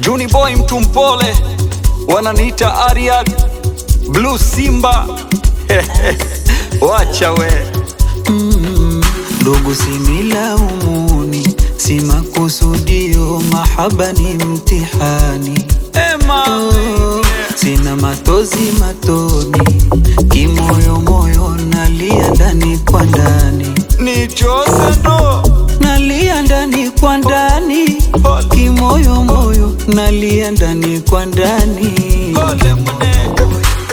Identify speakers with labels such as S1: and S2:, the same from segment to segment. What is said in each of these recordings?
S1: Juni boy mtu mpole, wananiita Ariad Blue Simba wacha we
S2: Ndugu, sinilaumuni, si makusudio, mahaba ni mtihani.
S1: Ema
S2: Oh, sina matozi matoni, kimoyomoyo nalia ndani kwa ndani,
S1: ni chose ndo
S2: nalia ndani kwa ndani, kimoyomoyo nalia ndani kwa ndani.
S1: pole mnene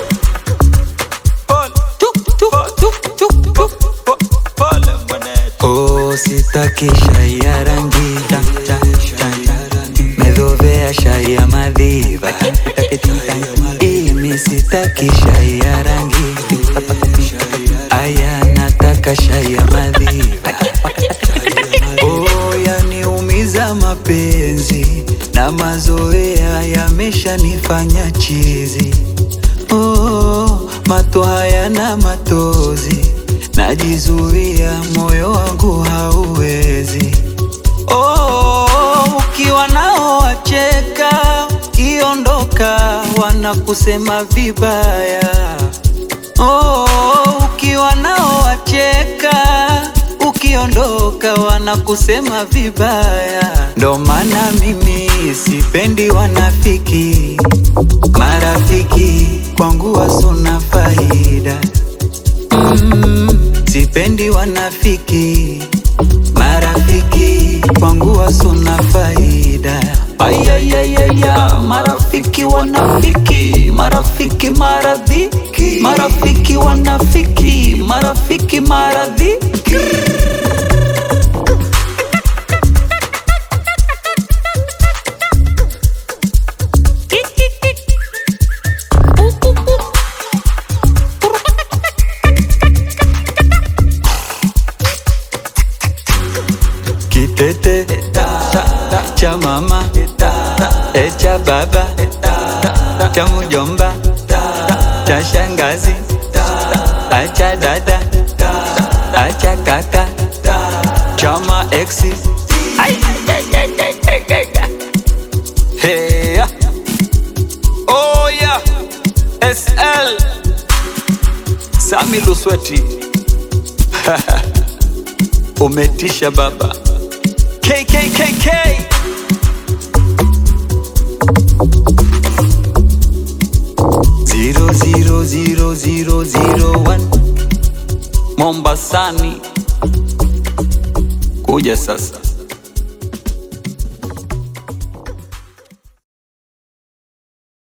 S1: pole
S2: Tuk, tuk, tuk, tuk, tuk.
S1: po- pole mnene
S2: Oh, sitaki shai ya rangi ta, ta, ta, ta. Medovea shai ya madhiva Imi sitaki shai ya rangi Aya nataka shai ya madhiva Oh, yaniumiza mapenzi na mazoea yameshanifanya chizi Oh, mato hayana matozi, najizuia, moyo wangu hauwezi. Oh, ukiwa nao wacheka, ukiondoka wanakusema vibaya. Oh, ukiwa nao wacheka, ukiondoka wanakusema vibaya. Ndo maana mimi sipendi wanafiki, marafiki kwangu wasona faida. Mm, sipendi wanafiki, marafiki kwangu wasona faida. Ayayayaya, marafiki wanafiki, marafiki maradhiki, marafiki wanafiki, marafiki maradhiki. Kitete cha mama e cha baba cha mjomba cha shangazi acha dada acha kaka chama exi
S1: Hey, yeah. Oh yeah. SL Sami Lusweti umetisha baba KKKK
S2: zero zero zero zero zero one
S1: Mombasani kuja sasa